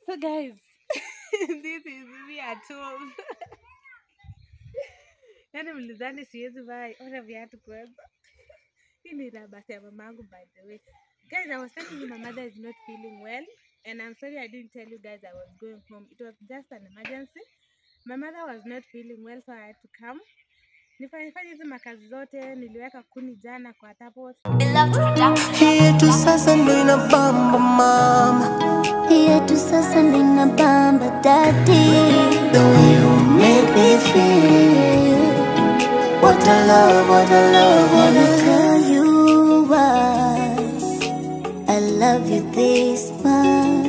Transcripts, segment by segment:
So guys, this is me at home. Yaani mlidhani siwezi vaa ona viatu kwanza. Hii ni rabasi ya mamangu by the way. Guys, I was telling you my mother is not feeling well and I'm sorry I didn't tell you guys I was going home. It was just an emergency. My mother was not feeling well so I had to come. Nifanye fanye hizi makazi zote, niliweka kuni jana kwa tapo. yetu sasa ndo inabamba mama yetu sasa nina bamba dadi the way you make me feel what a love what a love what a Wanna tell you why I love you this much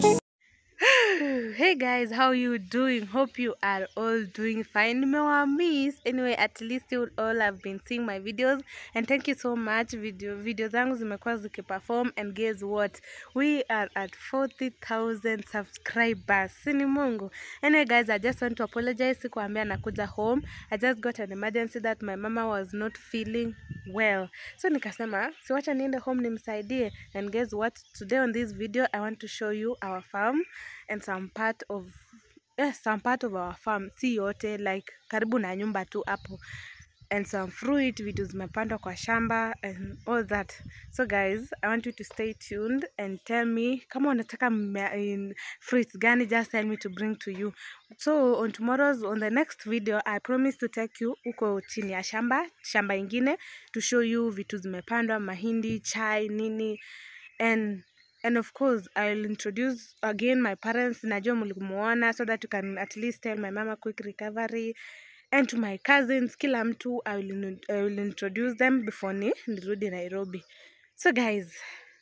Hey guys, how you doing? Hope you are all doing fine. Nimewa miss. Anyway, at least you all have been seeing my videos and thank you so much. Video video zangu zimekuwa zikiperform and guess what? We are at 40,000 subscribers. Sini Mungu. Anyway guys, I just want to apologize sikuambia nakuja home. I just got an emergency that my mama was not feeling well. So nikasema, siwacha niende home nimsaidie. And guess what? Today on this video, I want to show you our farm and some part of yes, some part of our farm si yote like karibu na nyumba tu hapo and some fruit vitu zimepandwa kwa shamba and all that so guys i want you to stay tuned and tell me kama unataka mmea- in fruits gani just tell me to bring to you so on tomorrow's on the next video i promise to take you huko chini ya shamba shamba ingine to show you vitu zimepandwa mahindi chai nini and and of course i'll introduce again my parents najua mlimuona so that you can at least tell my mama quick recovery and to my cousins kila mtu I will, in- I will introduce them before ni nirudi nairobi so guys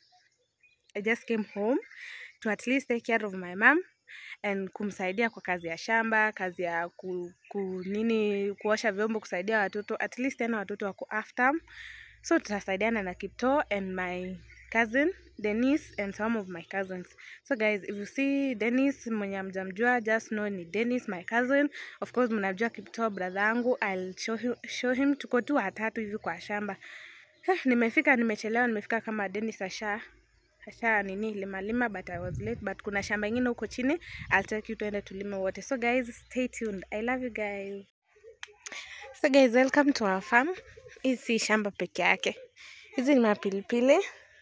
i just came home to at least take care of my mom and kumsaidia kwa kazi ya shamba kazi ya ku, ku nini kuosha vyombo kusaidia watoto at least tena watoto wako after so tutasaidiana na kipto and my cousin Dennis and some of my cousins so guys if you see Dennis mwenye amjamjua just know ni Dennis my cousin of course mnajua kipto brother yangu I'll show him, show him tuko tu watatu hivi kwa shamba Eh, nimefika nimechelewa nimefika kama Dennis asha asha nini limalima but I was late but kuna shamba ingine huko chini I'll take you tuende tulime wote so guys stay tuned I love you guys So guys, welcome to our farm. Hii si shamba peke yake. Hizi ni mapilipili.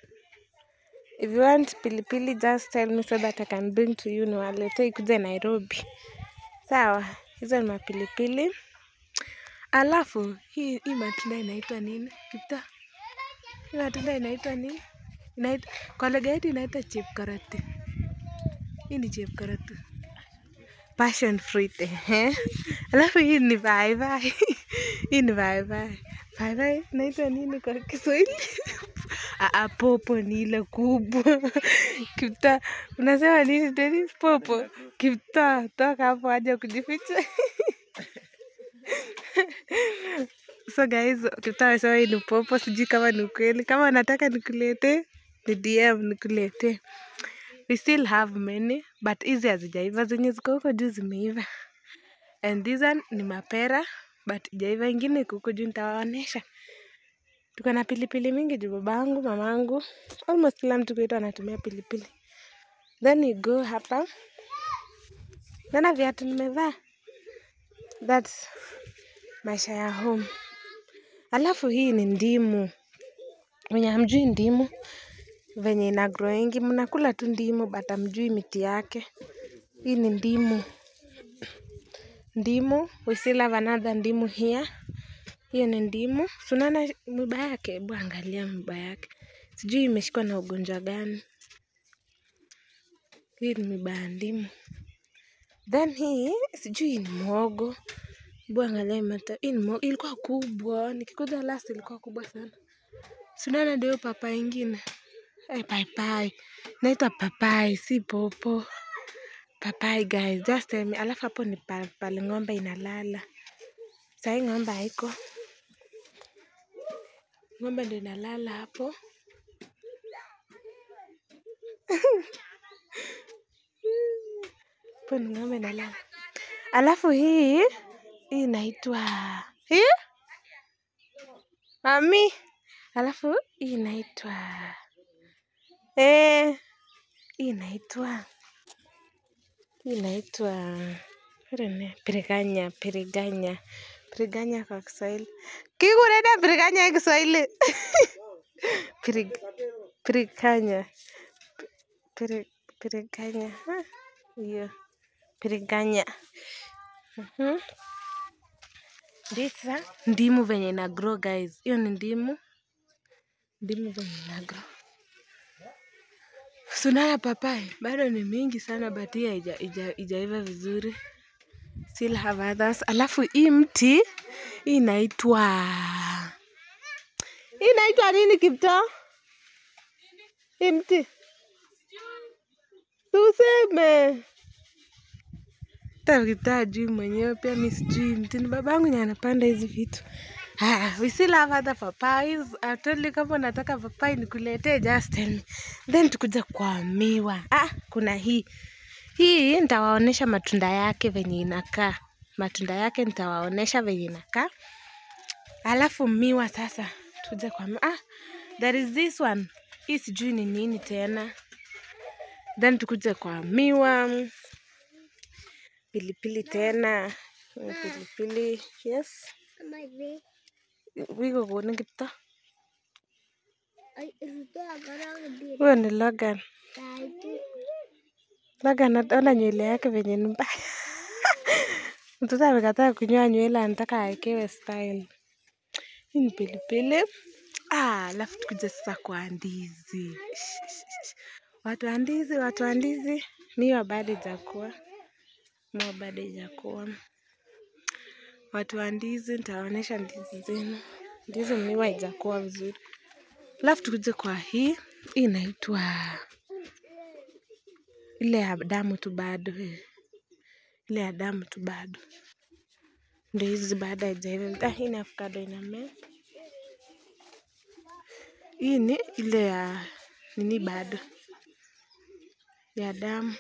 If you want pilipili, just tell me so that I can bring to you niwaletee ikuja Nairobi. Sawa, hizo ni mapilipili. Alafu hii hii matunda inaitwa nini? Kipta. Hii matunda inaitwa nini? Inaitwa kwa lugha yetu inaitwa chepkaroti. Hii ni chepkaroti passion fruit ehe. Alafu hii ni paipai. Hii ni paipai. Paipai naitwa nini kwa Kiswahili? Ah, ah, popo ni ile kubwa. Kipta, unasema nini Dennis? Popo. Kipta, toka hapo aje kujificha. So guys, Kipta amesema hii ni popo, sijui kama ni ukweli. Kama unataka nikuletee, ni DM nikuletee we still have many but hizi hazijaiva zenye ziko huko juu zimeiva and this one ni mapera but ijaiva ingine iko huko juu nitawaonesha tuko na pilipili mingi juu babangu mamangu almost kila mtu kwetu anatumia pilipili then you go hapa nana viatu nimevaa thats maisha ya home alafu hii ni ndimu wenye hamjui ndimu venye ina growingi mnakula tu ndimu but hamjui miti yake hii ni ndimu ndimu we still have another ndimu here hiyo ni ndimu sunana miba yake hebu angalia miba yake sijui imeshikwa na ugonjwa gani hii ni miba ya ndimu then hii sijui ni mwogo hebu angalia mata hii ni mwogo ilikuwa kubwa nikikuja last ilikuwa kubwa sana sunana ndio papa ingine Hey, paipai naitwa papai si popo papai guys just tell me alafu hapo ni pa- pale ng'ombe inalala sahii ng'ombe haiko ng'ombe ndo inalala hapo hapo ni ng'ombe inalala alafu hii hii inaitwa hii mami alafu hii inaitwa eh, hii inaitwa Hii inaitwa pirene- piriganya, piriganya, piriganya kwa Kiswahili. Kikurena piriganya en Kiswahili. Pirig, piriganya, Piri- piriganya. Ah, Hiyo piriganya. Mhm. Ndisa ndimu venye ina grow guys. Hiyo ni ndimu. Ndimu venye ina grow. Sunana papai bado ni mingi sana but hii haija- haija- haijaiva vizuri. Still have others. Alafu hii mti hii inaitwa hii inaitwa nini Kiptoo? Hii mti tuseme hata Kiptoo ajui mwenyewe, pia mi sijui mti. Ni babangu nye anapanda hizi vitu. Ah, we still have other papayas. I told you kama unataka papai nikuletee, just tell me. Then tukuja kwa miwa. Ah, kuna hii hii nitawaonesha matunda yake venye inakaa. Matunda yake nitawaonesha venye inakaa. Alafu miwa sasa, tuje kwa miwa. Ah, there is this one. Hii sijui ni nini tena. Then tukuje kwa miwa. Pilipili tena. Hii Pilipili, yes. Wiko konin Kiptoo. Huyo ni Logan. Logan ona nywele yake venye ni mbaya. Mtoto amekataa kunyoa nywele anataka awekewe style. Hii ni pilipili. Ah, alafu tukuje sasa kwa ndizi. Watu wa ndizi, watu wa ndizi. Miwa bado ijakuwa. Miwa bado ijakuwa. Watu wa ndizi, nitawaonyesha ndizi zenu. Ndizi miwa ijakuwa vizuri. Alafu tukuje kwa hii. Hii inaitwa ile ya damu tu bado. eh. Ile ya damu tu bado. Ndio hizi baada haijaiva. Ah, hii ni avocado inamea. Hii ni ile ya nini bado ya damu.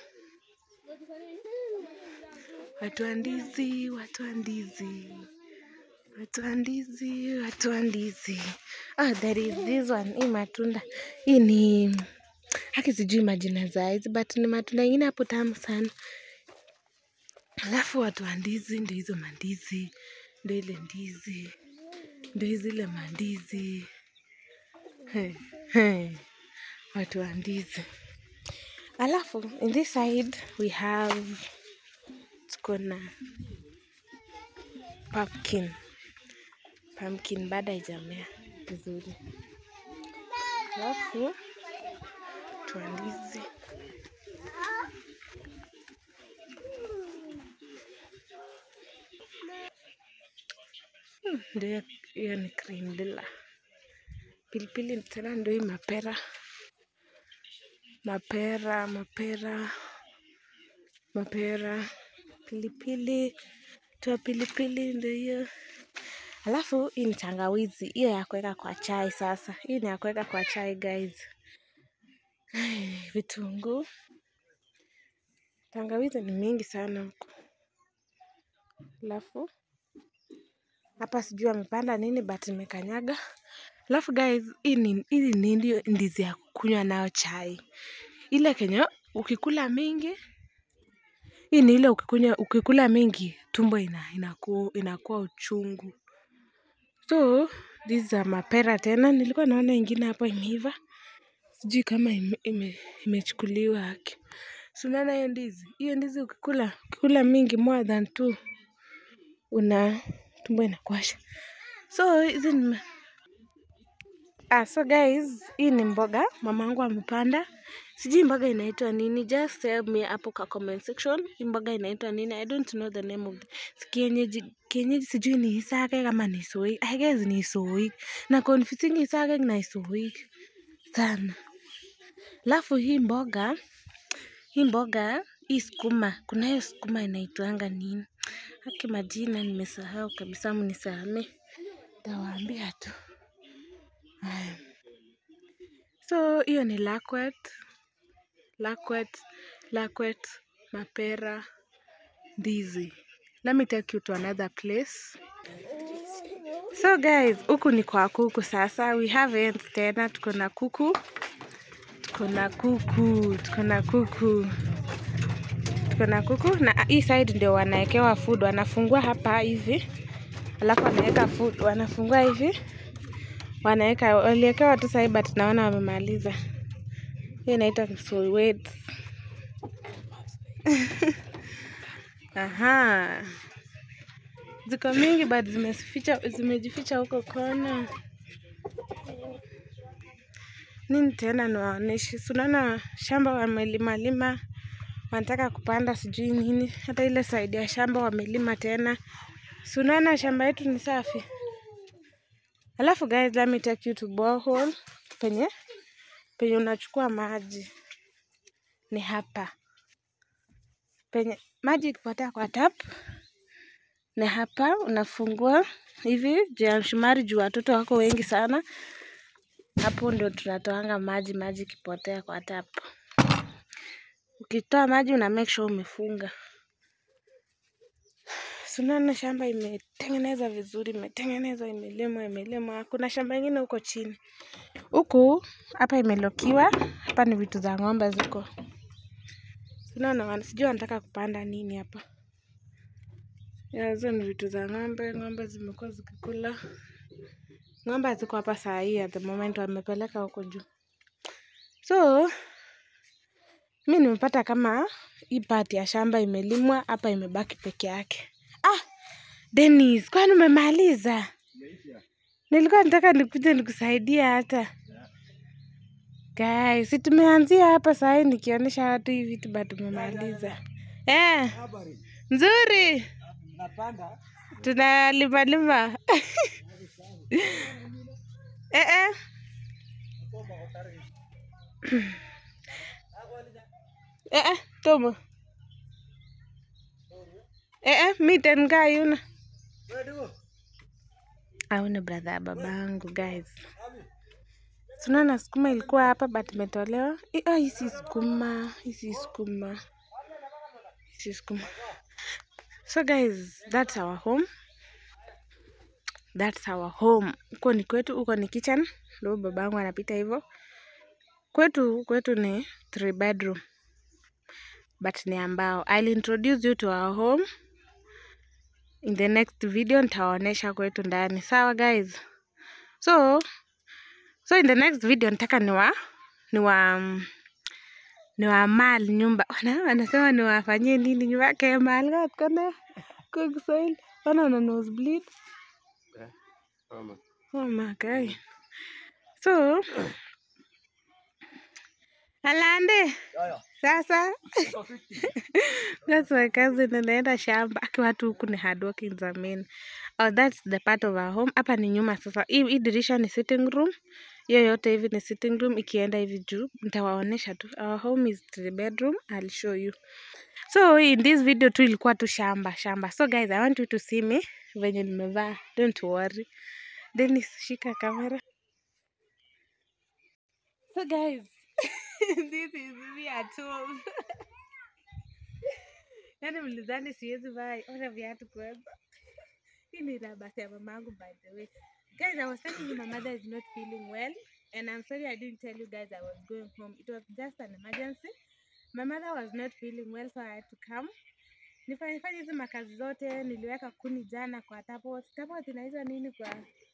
Watu wa ndizi, watu wa ndizi, watu wa ndizi, watu wa ndizi. Ah, there is this one. Hii matunda hii ni haki, sijui majina za hizi but ni matunda ingine hapo tamu sana. Alafu watu wa ndizi, ndio hizo mandizi, ndio ile ndizi, ndio hizi ile mandizi. Hey, hey. Watu wa ndizi. Alafu in this side we have tuko na pumpkin. Pumpkin bado haijamea vizuri. Alafu watu wa ndizi. Hmm, Ndio hiyo- hiyo ni cream lila. Pilipili tena ndio hii mapera. Mapera, mapera, mapera, pilipili, toa pilipili ndio hiyo. Alafu hii ni tangawizi, hiyo ya kuweka kwa chai sasa. Hii ni ya kuweka kwa chai guys. Ai, Vitunguu. Tangawizi ni mingi sana huku. Alafu hapa sijui amepanda nini but nimekanyaga. Alafu guys, hii ni hii ni ndio ndizi ya kunywa nayo chai. Ile kenye ukikula mingi, hii ni ile ukikunywa ukikula mingi tumbo ina, inakuwa, inakuwa uchungu. So these are mapera tena, nilikuwa naona ingine hapa imeiva, sijui kama ime, ime, imechukuliwa haki. So unaona hiyo ndizi, hiyo ndizi ukikula ukikula mingi more than two, una tumbo inakuasha. So hizi ni Ah, so guys, hii ni mboga mamangu amepanda. Sijui mboga inaitwa nini, just tell me hapo kwa comment section. Hii mboga inaitwa nini? I don't know the name of the kienyeji. Kienyeji sijui ni isake kama ni soik. I guess ni soik. Na confusing isake na isoik sana. Alafu hii mboga, hii mboga, hii sukuma, kuna hiyo sukuma inaitwanga nini? Haki majina nimesahau kabisa, mnisamee. Tawaambia tu. Haya. So hiyo ni lakwet, lakwet, lakwet, mapera, ndizi. Let me take you to another place. So guys, huku ni kwa kuku sasa. We have ants tena, tuko na kuku, tuko na kuku, tuko na kuku, tuko na kuku na hii side ndio wanawekewa food, wanafungua hapa hivi, alafu wanaweka food, wanafungua hivi, wanaweka, waliwekewa tu sahi, but naona wamemaliza. Hii inaitwa Msuwet. Aha, ziko mingi but zimeficha, zimejificha huko kona. Nini tena niwaoneshe? Si unaona shamba wamelima lima, wanataka kupanda sijui nini. Hata ile side ya shamba wamelima tena. Si unaona shamba yetu ni safi. Alafu guys, let me take you to borehole penye penye unachukua maji ni hapa penye maji ikipotea kwa tap ni hapa, unafungua hivi juu ya msumari, juu watoto wako wengi sana. Hapo ndio tunatoanga maji, maji ikipotea kwa tap. Ukitoa maji una make sure umefunga. Sunaona shamba imetengenezwa vizuri, imetengenezwa, imelimwa, imelimwa. Kuna shamba ingine huko chini huku, hapa imelokiwa. Hapa ni vitu za ng'ombe ziko. Sunaona wana- sijui wanataka kupanda nini hapa. Ya, hizo ni vitu za ng'ombe. Ng'ombe zimekuwa zikikula. Ng'ombe ziko hapa saa hii at the moment, wamepeleka huko juu. So mi nimepata kama hii part ya shamba imelimwa, hapa imebaki peke yake. Ah, Dennis, kwani umemaliza? Nilikuwa nataka nikuje nikusaidie hata. Guys, si tumeanzia hapa saa hii nikionyesha watu hii vitu but umemaliza. Eh, nzuri. Tunalima lima. eh eh. Eh eh, tomo. Eh eh, miten kaa yuna. Auna brother ya babangu guys. Tunaona sukuma ilikuwa hapa but imetolewa. Eh, Ah, hii si sukuma, hii si sukuma. Hii si sukuma. So guys, that's our home. That's our home. Huko ni kwetu, huko ni kitchen. Ndio babangu anapita hivyo. Kwetu kwetu ni three bedroom. But ni ambao. I'll introduce you to our home. In the next video nitawaonesha kwetu ndani. Sawa guys? So, so in the next video nataka niwa niwa niwa mal nyumba. Wana wanasema niwafanyie nini nyumba yake mal kat kone kwa Kiswahili. Wana wana nosebleed. Oh my god. So, Alande. Sasa that's my cousin anaenda shamba aki watu huku ni hardworking zamani. Oh, that's the part of our home. Hapa ni nyuma sasa. Hii hii dirisha ni sitting room. Hiyo yote hivi ni sitting room. Ikienda hivi juu nitawaonesha tu. Our home is three bedroom. I'll show you. So in this video tu ilikuwa tu shamba shamba. So guys, I want you to see me venye nimevaa. Don't worry. Dennis, shika kamera. So guys, this is me at home. Yaani mlidhani siwezi vaa ona viatu kwanza. Hii ni rabasi ya mamangu by the way. Guys, I was telling you my mother is not feeling well and I'm sorry I didn't tell you guys I was going home. It was just an emergency. My mother was not feeling well so I had to come. Nifanye fanye hizi makazi zote, niliweka kuni jana kwa tapot. Tapot inaitwa nini kwa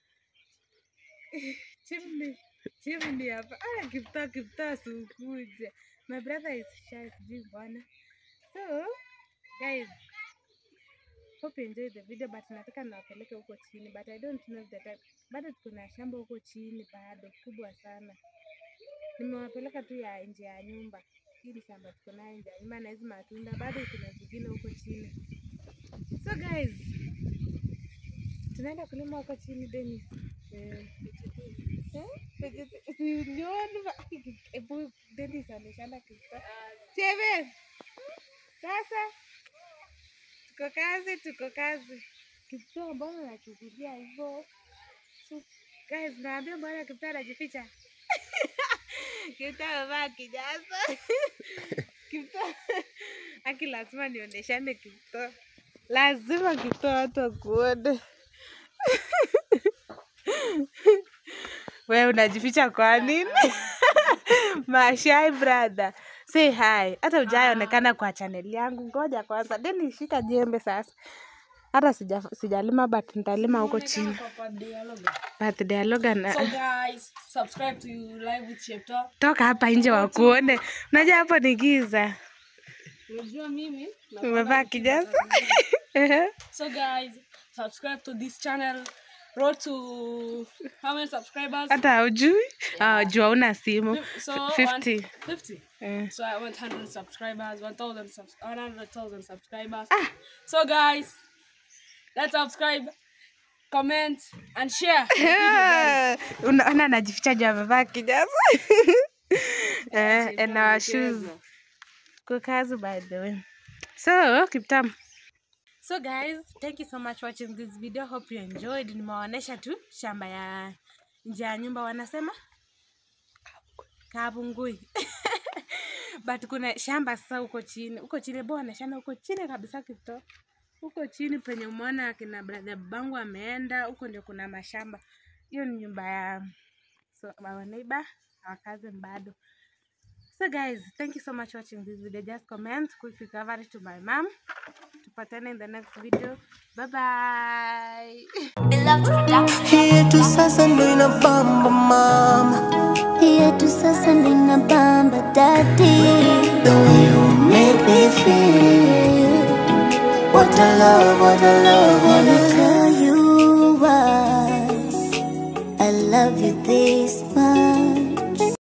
chimney? Chimney hapa. Ah, Kiptoo, Kiptoo sikuje. My brother is shy, sijui mbona. So, guys, hope you enjoy the video but nataka niwapeleke huko chini but I don't know the time. Bado tuko na shamba huko chini bado kubwa sana. Nimewapeleka tu ya nje ya nyumba. Hii ni shamba tuko nayo nje ya nyumba na hizi matunda bado kuna zingine huko chini. So guys, tunaenda kulima huko chini Dennis. Eh. Eh? Vegeta- si uliona ba- Ebu Dennis ameshanda kitu. Chebe. Sasa tuko kazi, tuko kazi. Kiptoo mbona unachukulia hivyo? So, guys, naambia mbona Kiptoo anajificha? Kiptoo amevaa kijaza. Kiptoo aki lazima nionyeshane Kiptoo. Lazima Kiptoo watu wakuone. Wewe unajificha kwa nini? Mashai brother. say hi hata ujaonekana kwa chaneli yangu ngoja kwanza then nishika jembe sasa hata sija, sijalima but nitalima huko chini Kwa birthday ya Logan. birthday ya Logan So guys, subscribe to Live with Shepta. toka hapa nje wakuone unajua hapo ni giza Unajua mimi na- umevaa kijaza So guys, subscribe to this channel. Road to how many subscribers? hata haujui Ah, jua una simu So 50 one- 50. Eh. So I want 100 subscribers, 1,000 subs- 100,000 subscribers. So guys, let's subscribe, comment, and share. unaona anajificha juu amevaa kijaza eh, and our shoes kukazu by the way so kiptam so guys thank you so much for watching this video hope you enjoyed nimewaonyesha tu shamba ya nje ya nyumba wanasema kabungui but kuna shamba sasa huko chini huko chini bwana shamba huko chini kabisa kito huko chini penye umeona akina brother bangu ameenda huko ndio kuna mashamba hiyo ni nyumba ya so our neighbor our cousin bado so guys thank you so much for watching this video just comment quick recovery to my mom tupatane in the next video bye bye Hii tu sasa ndo inabamba mama yetu sasa nina bamba dadi The way you make me feel What a love, what a love, what a love